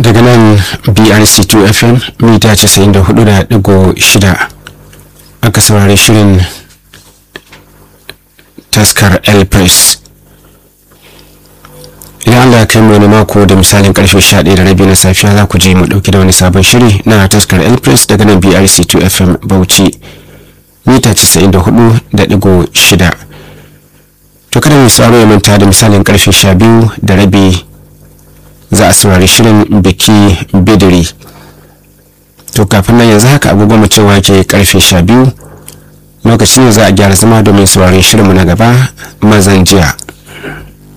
daga nan brc2 fm mita 94.6 aka saurari shirin taskar el press idan allah ya kai mu wani mako da misalin karfe 11 da rabi na safiya za ku je mu dauki da wani sabon shiri na taskar el press daga nan brc2 fm bauchi mita 94.6 to kada mai sauraro ya manta da misalin karfe 12 da rabi za a saurari shirin biki bidiri to kafin nan yanzu haka agogon mu cewa ke karfe 12 lokacin da za a gyara zama domin saurari shirinmu na gaba mazan jiya